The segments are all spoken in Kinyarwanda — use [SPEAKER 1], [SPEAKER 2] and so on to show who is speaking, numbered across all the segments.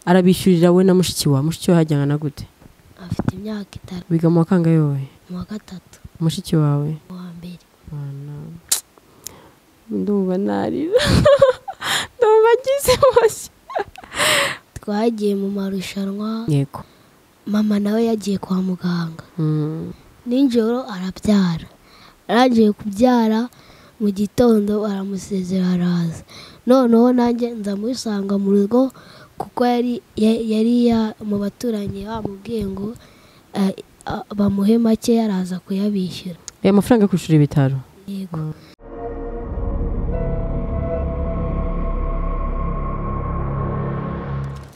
[SPEAKER 1] arabishyurira we na mushiki wa mushiki we hajyana na gute
[SPEAKER 2] afite imyaka itanu
[SPEAKER 1] biga mu wa kangahe wowe
[SPEAKER 2] mu wa gatatu
[SPEAKER 1] mushiki wawe
[SPEAKER 2] mu wa mbere
[SPEAKER 1] Bana. ndumva narira ndumva agize impushya
[SPEAKER 2] twagiye mu marushanwa
[SPEAKER 1] yego
[SPEAKER 2] mama nawe yagiye kwa muganga
[SPEAKER 1] Mm.
[SPEAKER 2] nijoro arabyara arangije kubyara mu gitondo aramusezera araza noneho nanjye nza musanga mu rugo kuko yari ya- yari ya- mu baturanyi bamubwiye ngo eh, ah, bamuhe make araza kuyabishyura
[SPEAKER 1] aya mafaranga yo kwishyura ibitaro
[SPEAKER 2] yego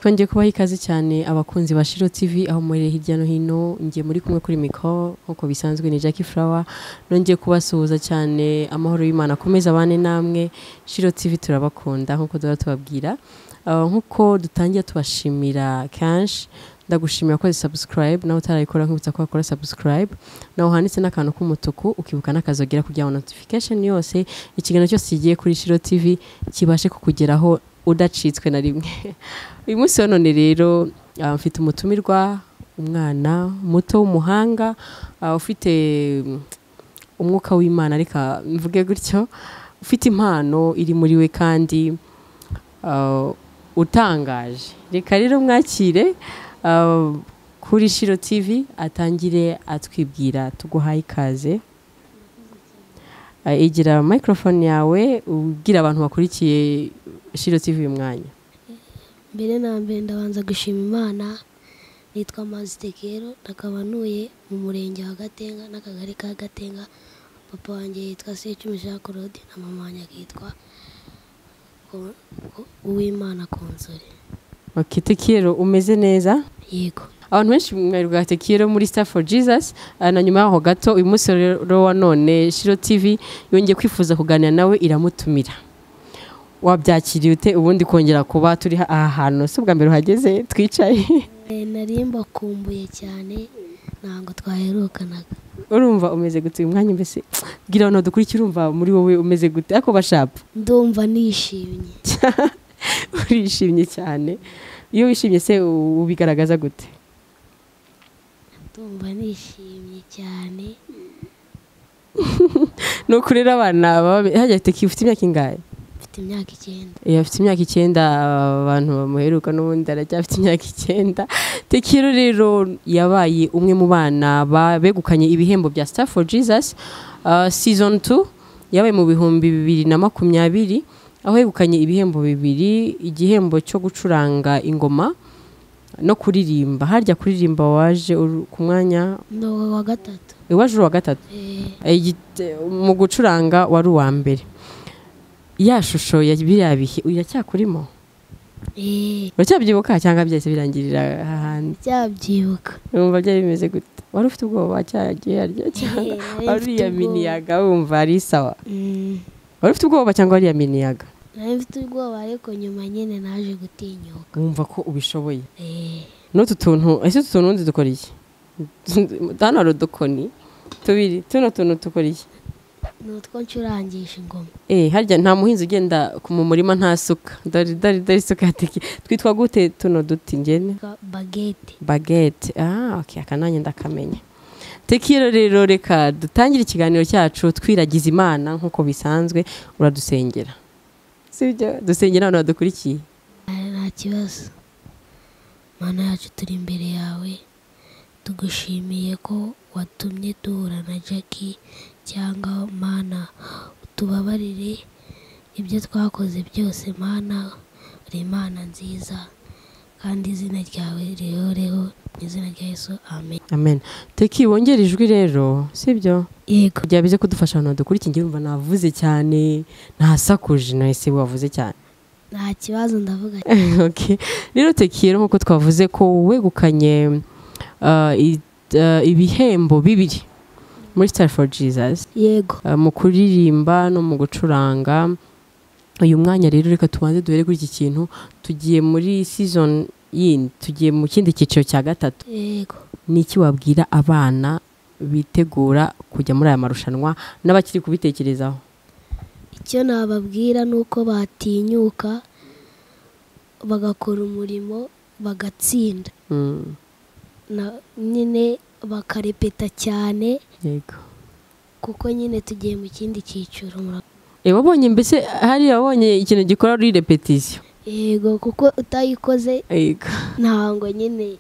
[SPEAKER 1] twongeye kubaha ikaze cyane abakunzi ba shiro tv aho muri hirya no hino ngiye muri kumwe kuri mikoro nk'uko bisanzwe ni jackie flower nongeye kubasuhuza cyane amahoro y'imana akomeza abane namwe shiro tv turabakunda nk'uko duhora tubabwira Ah, nk'uko dutangira tubashimira kenshi ndagushimira ko subscribe nawe utarayikora nkibutsa ko wakora subscribe nawe handitse n'akantu k'umutuku ukibuka n'akazogera kugira ngo notification yose ikiganiro cyose kigiye kuri shiro tv kibashe kukugeraho udacitswe na rimwe uyu munsi wa none rero ah, mfite umutumirwa umwana muto w'umuhanga ah, ufite mm, umwuka w'imana reka mvuge gutyo ufite impano iri muri we kandi ah, utangaje reka rero mwakire ah, kuri shiro tv atangire atwibwira tuguhaye ikaze Ah, egera microphone yawe ubwira abantu bakurikiye shiro tv uyu mwanya
[SPEAKER 2] mbere na mbere ndabanza gushima imana nitwa mazitegero akaba ntuye mu murenge wa gatenga n'akagari ka gatenga papa wanjye yitwa secumisha claude na mama wanjye akitwa Ko- Ko- uwimana konsore
[SPEAKER 1] Okay, Tekiero umeze neza
[SPEAKER 2] yego
[SPEAKER 1] abantu benshi mwerwa Tekiero muri Star for Jesus ah, na nyuma yaho gato uyu munsi rero wa none Shiro TV yongeye kwifuza kuganira nawe iramutumira wabyakiriye ute ubundi kongera kuba turi ha- aha hantu si ubwa mbere uhageze twicaye
[SPEAKER 2] Eh, nari mbakumbuye cyane ntabwo twaherukanaga
[SPEAKER 1] urumva umeze gute uyu mwanya mbese bwira abantu dukurikira urumva muri wowe umeze gute ariko bashapa
[SPEAKER 2] ndumva nishimye
[SPEAKER 1] urishimye cyane iyo wishimye se u- ubigaragaza gute
[SPEAKER 2] ndumva nishimye cyane
[SPEAKER 1] ni ukurera abana baba- hajya teki ufite imyaka ingahe
[SPEAKER 2] mfite imyaka icyenda
[SPEAKER 1] Eh, afite imyaka icyenda abantu bamuheruka n'ubundi aracyafite imyaka icyenda tekiro rero yabaye umwe mu bana ba- begukanye ibihembo bya star for jesus ah, season 2 yabaye mu bihumbi bibiri na makumyabiri aho yegukanye ibihembo bibiri igihembo cyo gucuranga ingoma no kuririmba harya kuririmba waje uru- ku mwanya
[SPEAKER 2] ni uwa gatatu
[SPEAKER 1] iwaje uri uwa gatatu
[SPEAKER 2] Eh,
[SPEAKER 1] Igite- mu gucuranga wari uwa mbere ya shusho ya biriya bihe iracyakurimo
[SPEAKER 2] eh,
[SPEAKER 1] uracyabyibuka cyangwa byahise birangirira ahandi
[SPEAKER 2] byabyibuka
[SPEAKER 1] wumva byari bimeze gute wari ufite ubwoba cyagiye harya cyangwa wariya miniyaga wumva ari sawa
[SPEAKER 2] nari
[SPEAKER 1] wari ufite ubwoba cyangwa wariya miniyaga
[SPEAKER 2] mfite ubwoba ariko nyuma nyine naje gutinyuka
[SPEAKER 1] wumva ko ubishoboye
[SPEAKER 2] Eh,
[SPEAKER 1] n'utu tuntu ese utu tuntu undi dukora iki hano hari udukoni tubiri tuno tuntu dukora iki
[SPEAKER 2] ni utwo ncurangisha ingoma
[SPEAKER 1] Eh, harya nta muhinzi ugenda ku- mu murima nta suka dore dore dore isuka yateke twitwa gute tuno duti ngene
[SPEAKER 2] Ka- bagete
[SPEAKER 1] bagete ah okay aka nanjye ndakamenya tekiro rero reka dutangire ikiganiro cyacu twiragiza imana nk'uko bisanzwe uradusengera sibyo dusengera abantu badukurikiye
[SPEAKER 2] Ah, nta kibazo mana yacu turi imbere yawe tugushimiye ko watumye duhura na jackie cyangwa mana utubabarire ibyo twakoze byose mana uri imana nziza kandi izina ryawe rihoreho mu izina rya yesu amen
[SPEAKER 1] amen teki wongera ijwi rero sibyo
[SPEAKER 2] yego
[SPEAKER 1] kugira bize kudufasha abantu badukurikiye njye numva navuze cyane ntasakuje nahise wavuze cyane
[SPEAKER 2] nta kibazo ndavuga
[SPEAKER 1] Ok. rero tekiyero nk'uko twavuze ko wegukanye ah, i- ah, ibihembo bibiri muri sitari foru jizazi
[SPEAKER 2] yego
[SPEAKER 1] mu kuririmba no mu gucuranga uyu mwanya rero reka tubanze duhere kuri iki kintu tugiye muri season yindi tugiye mu kindi cyiciro cya gatatu
[SPEAKER 2] yego
[SPEAKER 1] ni iki wabwira abana bitegura kujya muri aya marushanwa n'abakiri kubitekerezaho
[SPEAKER 2] icyo nababwira ni uko batinyuka bagakora umurimo bagatsinda
[SPEAKER 1] Mm,
[SPEAKER 2] Na- nyine bakarepeta cyane
[SPEAKER 1] yego
[SPEAKER 2] kuko nyine tugiye mu kindi cyiciro mura-
[SPEAKER 1] Eh, wabonye mbese hari wabonye ikintu gikora muri repetisiyo
[SPEAKER 2] yego kuko utayikoze
[SPEAKER 1] yego
[SPEAKER 2] ntabwo nyine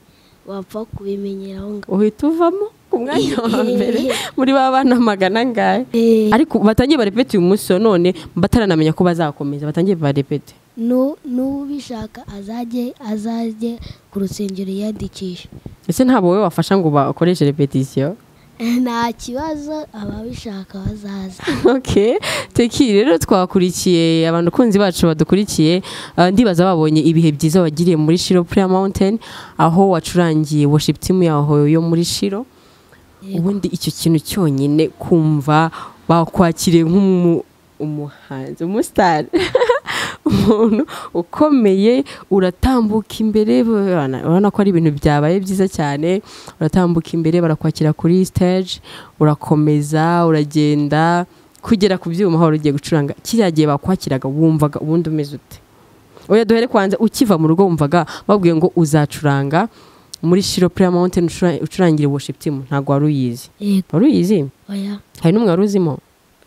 [SPEAKER 2] wapfa kubimenyera aho ngaho
[SPEAKER 1] uhita uvamo ku mwanya wa mbere muri ba bana magana angahe
[SPEAKER 2] Eh,
[SPEAKER 1] ariko batangiye barepete uyu munsi wa none bataranamenya ko bazakomeza batangiye barepete
[SPEAKER 2] nu- n'ubishaka azajye azajye ku rusengero yiyandikisha
[SPEAKER 1] ese ntabwo wowe wafasha ngo bakoreshe repetisiyo
[SPEAKER 2] nta kibazo ababishaka bazaza
[SPEAKER 1] ok teki rero twakurikiye abantu kunzi bacu badukurikiye uh, ndibaza babonye ibihe byiza wagiriye muri shiro prayer mountain aho wacurangiye worship team yaho yo muri shiro ubundi icyo kintu cyonyine kumva bakwakiriye nk'umu umuhanzi umusitari umuntu ukomeye uratambuka imbere urabona urabona ko ari ibintu byabaye byiza cyane uratambuka imbere barakwakira kuri stage urakomeza uragenda kugera ku byuma aho wari ugiye gucuranga kiriya gihe bakwakiraga wumvaga ubundi umeze ute oya duhere kwanza ukiva mu rugo wumvaga babwiye ngo uzacuranga muri shiro prayer mountain ucura- ucurangire worship team ntabwo wari uyizi
[SPEAKER 2] yego
[SPEAKER 1] wari uyizi
[SPEAKER 2] oya
[SPEAKER 1] hari n'umwe wari uzimo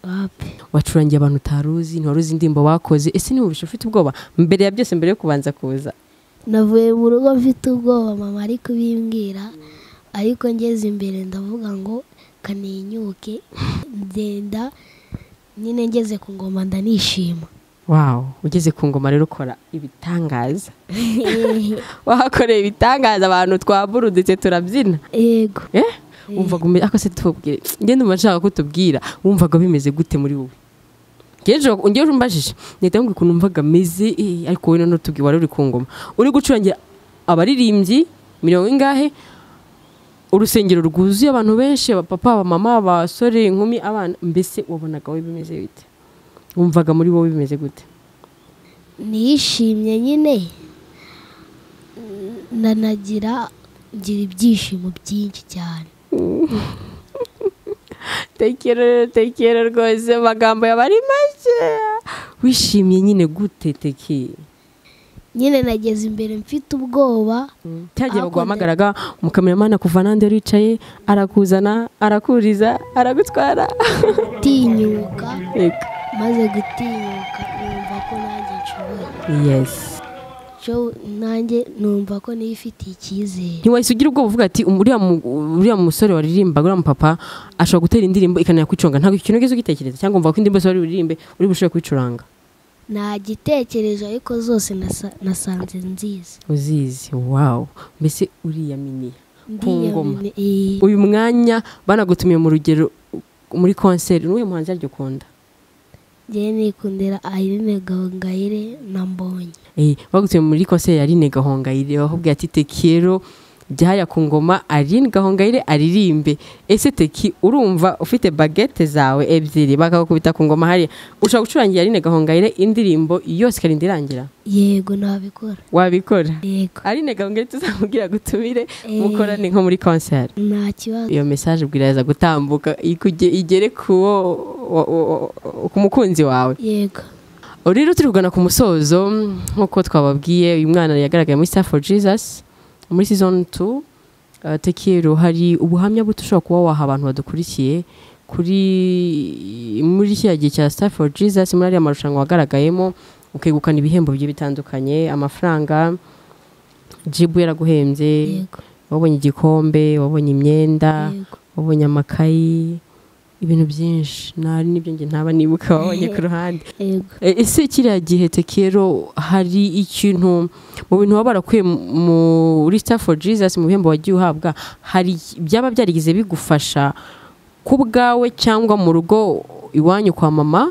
[SPEAKER 2] wapi
[SPEAKER 1] wacurangiye abantu utaruzi ntiwari uzi indirimbo bakoze ese niba ubisha ufite ubwoba mbere ya byose mbere yo kubanza kuza
[SPEAKER 2] navuye mu rugo mfite ubwoba mama ari kubimbwira ariko ngeze imbere ndavuga ngo kaninyuke ngenda nyine ngeze ku ngoma ndanishima
[SPEAKER 1] wawu ugeze ku ngoma rero ukora ibitangaza wahakoreye ibitangaza abantu twaburuditse turabyina
[SPEAKER 2] yego
[SPEAKER 1] eh wumvaga umeze ako se tubwire njye ndumva nshaka ko tubwira wumvaga bimeze gute muri wowe ngejeje ngeje umbajije nahita ngo ukuntu wumvaga ameze eh, ariko wowe noneho tubwire wari uri ku ngoma uri gucurangira abaririmbyi mirongo ingahe urusengero rwuzuye abantu benshi abapapa abamama abasore inkumi abana mbese wabonaga wowe bimeze bite wumvaga muri wowe bimeze gute
[SPEAKER 2] nishimye nyine ndanagira ngira ibyishimo byinshi cyane
[SPEAKER 1] tekera tekera rwose amagambo yaba ari make wishimye nyine gute teki
[SPEAKER 2] nyine nageze imbere mfite ubwoba
[SPEAKER 1] cyagihe
[SPEAKER 2] Aho
[SPEAKER 1] baguhamagaraga umukameramani akuva n'andi wari wicaye arakuzana arakuriza aragutwara
[SPEAKER 2] gutinyuka
[SPEAKER 1] Yego.
[SPEAKER 2] maze gutinyuka numva ko nanjye nshoboye
[SPEAKER 1] yes
[SPEAKER 2] Cyo nanjye numva ko nifitiye icyizere
[SPEAKER 1] ntiwahise ugira ubwoba uvuga ati "Uriya mu- uriya musore waririmba uriya mupapa ashobora gutera indirimbo ikanayakwiconga ntabwo ikintu ugeze ugitekereza cyangwa umva ko indirimbo zose wari buririmbe uri bushobore kwicuranga
[SPEAKER 2] nta gitekerezo ariko zose nasa- nasanze nziza
[SPEAKER 1] uzizi wawu mbese uriyaminiya Ku ngoma.
[SPEAKER 2] Ndiyamini- eh,
[SPEAKER 1] uyu mwanya banagutumiye mu rugero muri konseri n'uyu muhanzi yaryo ukunda
[SPEAKER 2] njyewe nikundira aline gahongayire na mbonye
[SPEAKER 1] Eh, bagutumiye muri konseri ya Aline Gahongayire bakubwira ati tekero byaya ku ngoma Aline Gahongayire aririmbe ese teki urumva ufite bagete zawe ebyiri bakagukubita ku ngoma hari ushobora gucurangira Aline Gahongayire indirimbo yose ikarinda irangira
[SPEAKER 2] yego nabikora
[SPEAKER 1] wabikora
[SPEAKER 2] yego
[SPEAKER 1] Aline Gahongayire tuzamubwira gutumire
[SPEAKER 2] Eh.
[SPEAKER 1] mukorane nko muri konseri
[SPEAKER 2] nta kibazo
[SPEAKER 1] iyo message bwiraza gutambuka ikuge- igere ku wo- wo- wo- wo- ku mukunzi wawe
[SPEAKER 2] yego
[SPEAKER 1] Ubu rero turi kugana ku musozo nk'uko twababwiye uyu mwana yagaragaye muri Star for Jesus muri season 2 Uh, tekero hari ubuhamya buto ushobora kuba waha abantu badukurikiye kuri muri kiriya gihe cya Star for Jesus muri ariya marushanwa wagaragayemo ukegukana ibihembo bigiye bitandukanye amafaranga jibu yaraguhembye
[SPEAKER 2] yego
[SPEAKER 1] wabonye igikombe wabonye imyenda
[SPEAKER 2] yego
[SPEAKER 1] wabonye amakayi ibintu byinshi nari nibyo njye ntaba nibuka wabonye ku ruhande
[SPEAKER 2] yego
[SPEAKER 1] E, ese kiriya gihe tekero hari ikintu mu bintu waba warakuye mu- muri star for jesus mu bihembo wagiye uhabwa hari byaba byarigeze bigufasha ku bwawe cyangwa mu rugo iwanyu kwa mama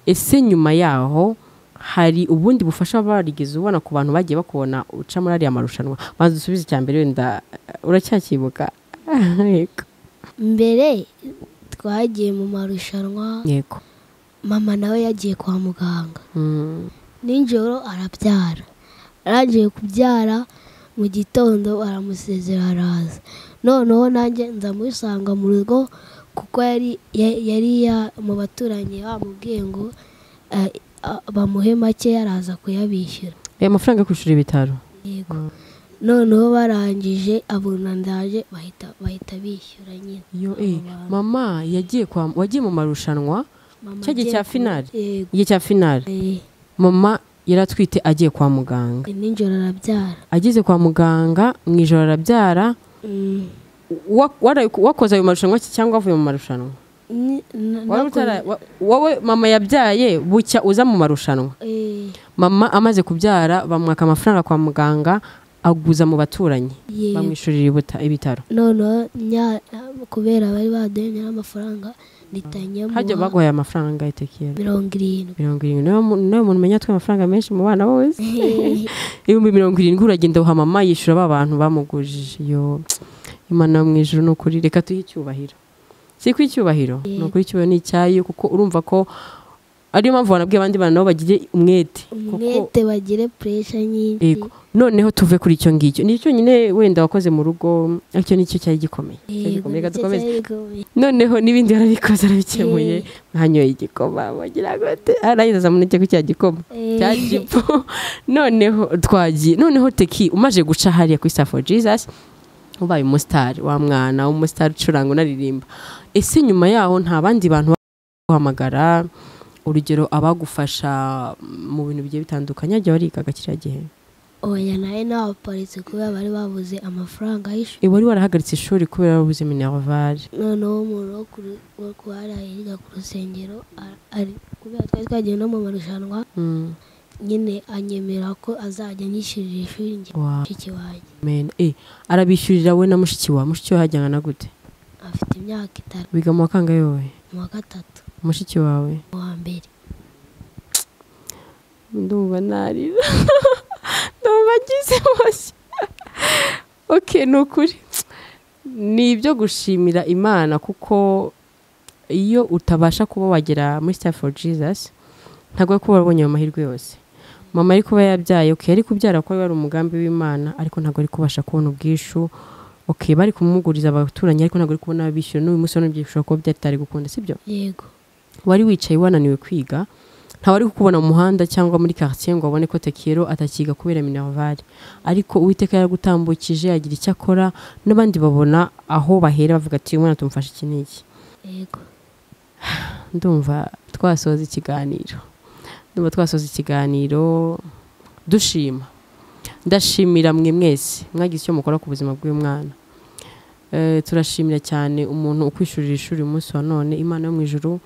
[SPEAKER 1] ese nyuma yaho hari ubundi bufasha barigeze ubona ku bantu bagiye bakubona uca muri ariya marushanwa banza usubize icya mbere wenda uracyakibuka Yego.
[SPEAKER 2] mbere twagiye mu marushanwa
[SPEAKER 1] yego
[SPEAKER 2] mama nawe yagiye kwa muganga
[SPEAKER 1] Mm,
[SPEAKER 2] nijoro arabyara arangije kubyara mu gitondo aramusezera araza noneho nanjye nza musanga mu rugo kuko yari ya- yari ya- mu baturanyi bamubwiye ngo eh, a- bamuhe make yaraza kuyabishyura
[SPEAKER 1] aya mafaranga yo kwishyura ibitaro
[SPEAKER 2] yego noneho barangije abona ndaje bahita bahita bishyura nyine
[SPEAKER 1] yo eh mama yagiye kwa wagiye mu marushanwa
[SPEAKER 2] Mama
[SPEAKER 1] cya gihe
[SPEAKER 2] agiye
[SPEAKER 1] cya
[SPEAKER 2] ku-
[SPEAKER 1] finali?
[SPEAKER 2] yego
[SPEAKER 1] igihe cya finale
[SPEAKER 2] Eh,
[SPEAKER 1] mama yari atwite agiye kwa muganga
[SPEAKER 2] nijoro arabyara
[SPEAKER 1] ageze kwa muganga mu ijoro arabyara
[SPEAKER 2] Mm.
[SPEAKER 1] Wa- waraye- wakoze ayo marushanwa ki- cyangwa wavuye mu marushanwa
[SPEAKER 2] Ni- na-
[SPEAKER 1] Wari
[SPEAKER 2] nakoze-
[SPEAKER 1] utara- wa- wowe mama yabyaye bucya uza mu marushanwa
[SPEAKER 2] Eh,
[SPEAKER 1] mama amaze kubyara bamwaka amafaranga kwa muganga aguza mu baturanyi
[SPEAKER 2] yego.
[SPEAKER 1] bamwishyurira ibuta- ibitaro
[SPEAKER 2] noneho nya kubera bari baduhe nyirayo amafaranga ritanya
[SPEAKER 1] hajya baguhaye amafaranga angahe tekiyeri
[SPEAKER 2] mirongo irindwi
[SPEAKER 1] mirongo irindwi niyo mu- niyo muntu umenya atwaye amafaranga menshi mu bana bose ibihumbi mirongo irindwi uragenda uha mama yishyura ba bantu bamugujije iyo imana yo mu ijoro ni ukuri reka tuhe icyubahiro si ku icyubahiro ni ukuri icyubahiro ni icyayo kuko urumva ko ariyo mpamvu wanabwiye abandi bantu nabo bagire umwete kuko
[SPEAKER 2] umwete bagire puresha nyinshi
[SPEAKER 1] Yego. noneho tuve kuri icyo ngicyo ni cyonyine wenda wakoze mu rugo icyo nicyo cyari gikomeye Cyari
[SPEAKER 2] Yego,
[SPEAKER 1] gikomeye. reka
[SPEAKER 2] nicyo
[SPEAKER 1] dukomeze
[SPEAKER 2] cyari gikomeye.
[SPEAKER 1] noneho n'ibindi warabikoze arabikemuye
[SPEAKER 2] Eh.
[SPEAKER 1] mwanyoye igikoma mugira gute arayizeza muneke ku cya gikoma
[SPEAKER 2] Eh.
[SPEAKER 1] cya jipo noneho twagiye noneho teki umaje guca hariya kuri safo jesus ubaye umusitari wa mwana w'umusitari ucuranga unaririmba ese nyuma yaho nta bandi bantu baguhamagara urugero abagufasha mu bintu bigiye bitandukanye hagiye warigaga kiriya gihe
[SPEAKER 2] oya nawe n'abapolisi kubera bari babuze amafaranga y'ishuri
[SPEAKER 1] iwari warahagaritse ishuri kubera wabuze minervare
[SPEAKER 2] noneho umuntu wo ku ru- wo kuhara yiga ku rusengero a- ari- kubera twari twagiye no mu marushanwa
[SPEAKER 1] mm.
[SPEAKER 2] nyine anyemera ko azajya anyishyurira ishuri njye
[SPEAKER 1] Wow.
[SPEAKER 2] mushiki wanjye
[SPEAKER 1] Amen. Eh, arabishyurira we na mushiki wa mushiki we hajyana na gute
[SPEAKER 2] afite imyaka itanu
[SPEAKER 1] wiga mu wakanga yowe
[SPEAKER 2] mu wa gatatu
[SPEAKER 1] mushiki wawe
[SPEAKER 2] mu wa mbere
[SPEAKER 1] ndumva narira ndumva ngize mashya oke ni ukuri ni ibyo gushimira imana kuko iyo utabasha kuba wagera muri star for jesus ntabwo ari kuba wabonye ayo mahirwe yose mama ari kuba yabyaye oke yari kubyara kuko wari umugambi w'imana ariko ntabwo ari kubasha kubona ubwishu oke bari kumuguriza abaturanyi ariko ntabwo ari kubona ayo bishyura n'uyu munsi none byishobora kuba byatari gukunda sibyo
[SPEAKER 2] yego
[SPEAKER 1] wari wicaye wananiwe kwiga ntawe ari kukubona mu muhanda cyangwa muri quartier ngo abone ko tekero atakiga kubera minervare ariko uwiteka yaragutambukije agira icyo akora n'abandi babona aho bahera bavuga ati umwana tumufashe iki n'iki
[SPEAKER 2] yego
[SPEAKER 1] ndumva twasoza ikiganiro ndumva twasoza ikiganiro dushima ndashimira mwe mwese mwagize icyo mukora ku buzima bw'uyu mwana Eh, turashimira cyane umuntu ukwishyurira ishuri uyu munsi wa none imana yo mu ijuru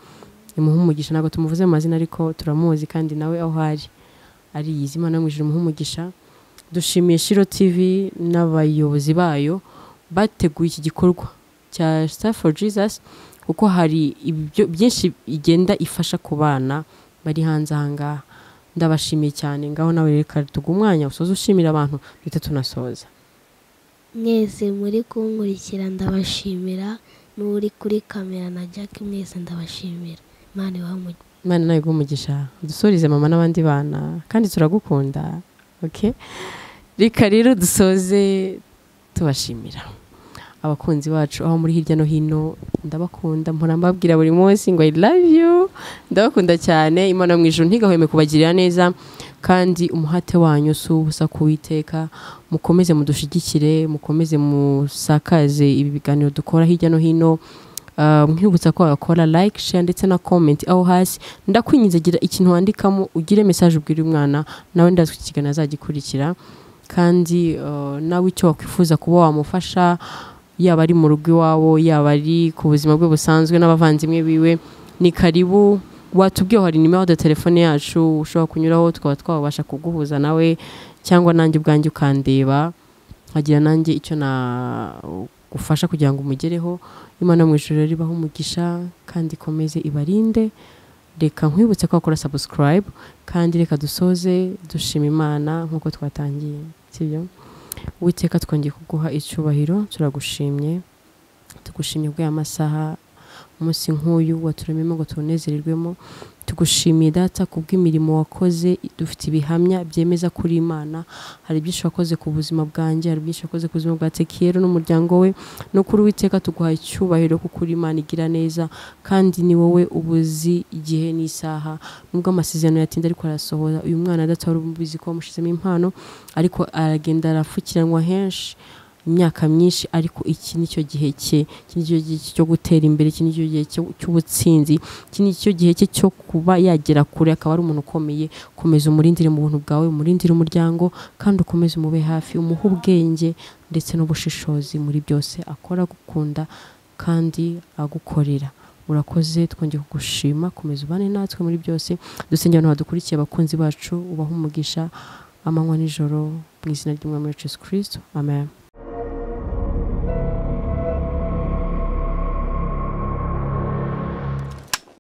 [SPEAKER 1] imuha umugisha ntabwo tumuvuze mu mazina ariko turamuzi kandi nawe aho ari ariyizi imana yo mu ijuru imuha umugisha dushimiye shiro tv n'abayobozi bayo bateguye iki gikorwa cya star for jesus kuko hari ibyo byinshi igenda ifasha ku bana bari hanze aha ngaha ndabashimiye cyane ngaho nawe reka tugu umwanya usoze ushimira abantu duhita tunasoza
[SPEAKER 2] mwese muri kunkurikira ndabashimira n'uri kuri kamera na jack mwese ndabashimira imana ibahe umugisha
[SPEAKER 1] imana nawe umugisha dusurize mama n'abandi bana kandi turagukunda oke reka rero dusoze tubashimira abakunzi bacu aho muri hirya no hino ndabakunda mpora mbabwira buri munsi ngo i love you ndabakunda cyane imana mu ijuru ntigahweme kubagirira neza kandi umuhate wanyu si ubusa kuwiteka mukomeze mudushyigikire mukomeze musakaze ibi biganiro dukora hirya no hino Uh, nkwibutsa ko wakora like share ndetse na comment aho hasi ndakwinyiza gira ikintu wandikamo ugire message ubwira umwana nawe ndazi ko ikiganiro azagikurikira kandi uh, nawe icyo wakwifuza kuba wamufasha yaba ari mu rugo iwawo yaba ari ku buzima bwe busanzwe n'abavandimwe biwe ni karibu watubwiye hari nimero ya telefone yacu ushobora kunyuraho tukaba twabasha kuguhuza nawe cyangwa nanjye ubwanjye ukandeba nkagira nanjye icyo nagufasha kugira ngo umugereho imana mu ijoro ribaho umugisha kandi ikomeze ibarinde reka nkwibutse ko wakora subscribe kandi reka dusoze dushima imana nk'uko twatangiye sibyo witeka twongeye kuguha icyubahiro turagushimye tugushimye bw'aya masaha umunsi nk'uyu waturememo ngo tuwunezererwemo tugushimiye data ku bw'imirimo wakoze dufite ibihamya byemeza kuri imana hari byinshi wakoze ku buzima bwanjye hari byinshi wakoze ku buzima bwa tekiyero n'umuryango we no kuri uwiteka tuguhaye icyubahiro kuko uri imana igira neza kandi ni wowe ubuzi igihe n'isaha nubwo amasezerano yatinda ariko arasohora uyu mwana data wari ubizi ko wamushyizemo impano ariko aragenda arafukiranwa henshi imyaka myinshi ariko iki nicyo gihe cye iki nicyo gihe cyo gutera imbere iki nicyo gihe cy'ubutsinzi iki nicyo gihe cye cyo kuba yagera kure akaba ari umuntu ukomeye komeza umurindire mu buntu bwawe umurindire umuryango kandi ukomeze umube hafi umuhe ubwenge ndetse n'ubushishozi muri byose akora agukunda kandi agukorera urakoze twongeye kugushima komeza ubane natwe muri byose dusengera abantu badukurikiye abakunzi bacu ubahe umugisha amanywa n'ijoro mu izina ry'umwami wacu yesu kirisito amen